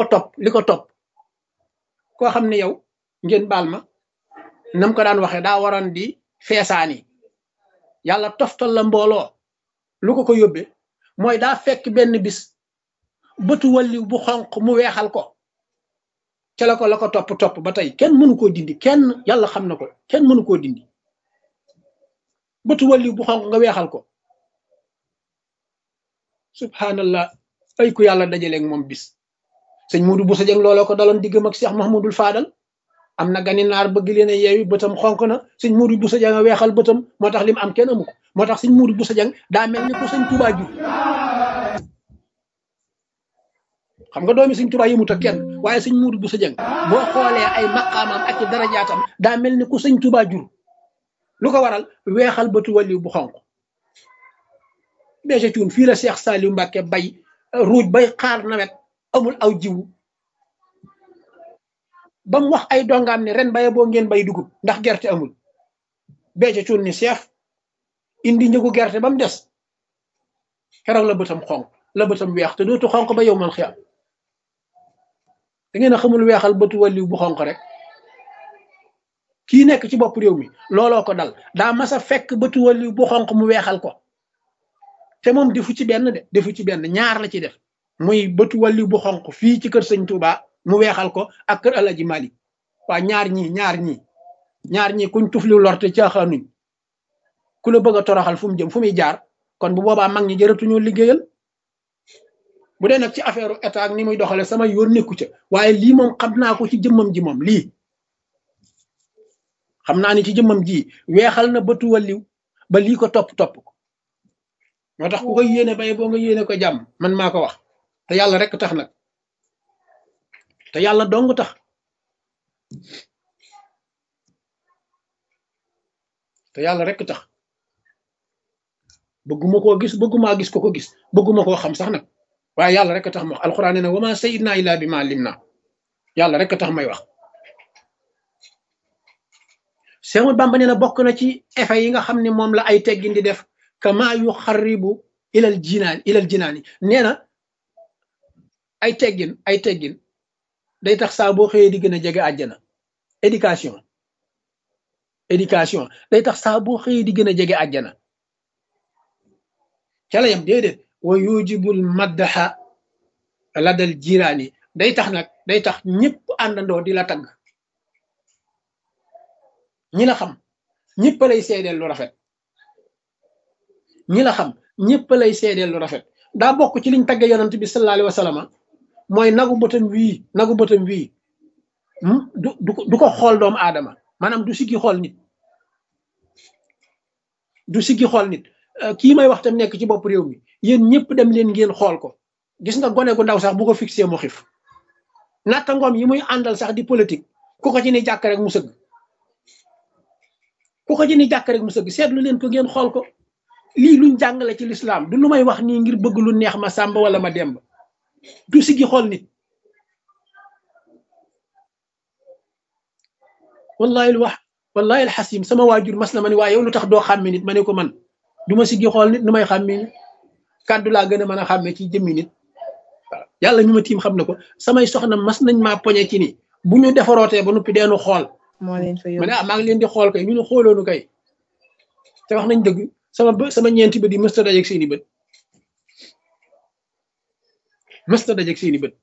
topp li ko topp koo xam ne yow ngeen baal ma nam ko daan waxee daa waroon di feesaani yàlla toftal la mbooloo lu ko ko yóbbee mooy daa fekk benn bis bëtu walliw bu xonq mu weexal ko ca la ko la ko topp topp ba tey kenn mënu koo dindi kenn yàlla xam na ko kenn mënu koo dindi bëtu walliw bu xonq nga weexal ko subhanallah ay ku yàlla dajaleeg moom bis sëñ Muudu bu sa jëng looloo ko daloon diggam ak Cheikh Mahmoudul Fadal am na gani naar bëgg leen a yeewi bëtam xonk na sëñ Muudu bu sa jëng a weexal bëtam moo tax li mu am kenn amu ko moo tax sëñ Muudu bu sa jëng daa mel ni ko sëñ Tuubaa jur xam nga doomi sëñ Tuubaa yëmut ak kenn waaye sëñ Muudu bu sa jëng boo xoolee ay maqaamam ak i darajaatam daa mel ni ku sëñ Tuubaa jur lu ko waral weexal bëtu waliw bu xonq bége cuun fii la Cheikh Saliou Mbacke bay ruuj bay xaar nawet amul aw jiwu ba mu wax ay dongaam ne ren baye boo ngeen bay dugub ndax gerte amul bége cuun ni Cheikh indi njëgu gerte ba mu des keroog la bëtam xonq la bëtam weex te dootu xonq ba yow man xiyam da ngeen a xamul weexal bëtu waliw bu xonq rek kii nekk ci bopp réew mi looloo ko dal daa mas a fekk bëtu waliw bu xonq mu weexal ko te moom defu ci benn de defu ci benn ñaar la ci def muy bëtu waliw bu xonq fii ci kër sëñ Touba mu weexal ko ak kër Alaji Malik waa ñaar ñii ñaar ñii ñaar ñii kuñ tufli lorte caaxaanuñ ku la bëgg a toroxal fu mu jëm fu muy jaar kon bu boobaa mag ñi jëratuñoo liggéeyal bu dee nag ci affaire état ak ni muy doxale sama yoon nekku ca waaye lii moom xam naa ko ci jëmmam ji moom lii xam naa ni ci jëmmam ji weexal na bëtu waliw ba lii ko topp topp ko moo tax ku koy yéene bay boo nga yéene ko jàmm man maa ko wax te yàlla rek tax nag te yàlla dong tax te yàlla rek tax bëgguma koo gis bëggumaa gis ko ko gis bëgguma koo xam sax nag waaye yàlla rek tax ma wax alxuraan nee na wama sayidna illa bi ma lim na yàlla rek tax may wax Seexul Bàmba nee na bokk na ci effet yi nga xam ne moom la ay teggin di def kama yu xaribu ilal jinaan ilal jinaani nee na ay teggin ay teggin day tax saa boo xëyee di gën a jege àjjana éducation éducation day tax saa boo xëyee di gën a jege àjjana ca la yam déedéet wa yujibul maddaxa ladal jiraani day tax nag day tax ñëpp àndandoo di la tagg ñi la xam ñëpp lay seedeel lu rafet ñi la xam ñëpp lay seedeel lu rafet daa bokk ci liñ tagge yonant bi sallallahu alayhi wa sallam mooy nagu bëtam wii nagu bëtam wii du du ko xool doomu aadama maanaam du siggi xool nit du siggi xool nit kii may wax tam nekk ci bopp réew mi yéen ñëpp dem leen ngeen xool ko gis nga gone gu ndaw sax bu ko fixé mu xif natta ngoom yi muy àndal sax di politique ku ko ci ni jàkk rek mu sëgg ku ko ci ni jàkk rek mu sëgg seetlu leen ko ngeen xool ko lii luñ jàngale ci lislaam du lu may wax nii ngir bëgg lu neex ma sàmba wala ma demb du siggi xool nit wallahi lu wax wallahi alxasim sama waajur mas na ma ne waaye yow lu tax doo xàmme nit ma ne ko man du ma siggi xool nit nu may xàmme nit kàddu laa gën a mën a xàmme ci jëmmi nit waaw yàlla ñu ma tiim xam na ko samay soxna mas nañ maa poñe ci ni bu ñu defarootee ba noppi deenu xool moo leen fa ma yóbbu ne ah maa ngi leen di xool kay ñu ne xooloonu kay te wax nañ dëgg sama bë sama ñeenti bët yi mësta dajeeg seeni bët mësta dajeeg seeni bët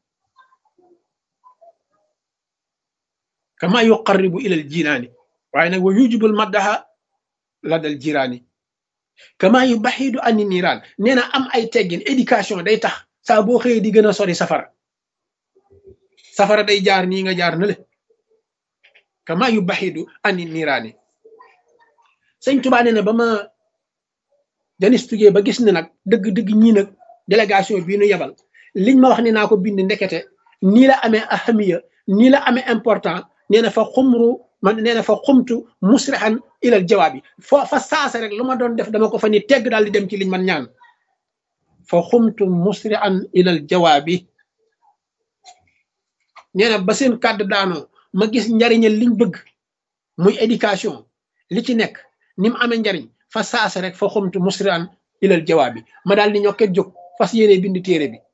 kama yuqarribu ilal jinaani waaye nag wa yujibul maddaha la dal jiraani kama yu baxidu ani niiraan nee na am ay teggin éducation day tax saa boo xëyee di gën a sori safara safara day jaar nii nga jaar na le kama yu baxidu ani niiraani sëñ Tuubaa nee na ba ma janistugee ba gis ne nag dëgg-dëgg ñii nag délégation bii nu yebal liñ ma wax ne naa ko bind ndekete nii la amee ahamiya nii la amee important nee na fa xumru man nee na fa xumtu musrihan ilal jawaab yi fo fa saasa rek lu ma doon def dama ko fa ni tegg daal di dem ci liñ man ñaan fa xumtu musrihan ilal jawaab yi nee na ba seen kàddu daanoo ma gis njariñal liñ bëgg muy éducation li ci nekk ni mu amee njariñ fa saasa rek fa xumtu musrihan ilal jawaab yi ma daal di ñokket jóg fas yéene bind téere bi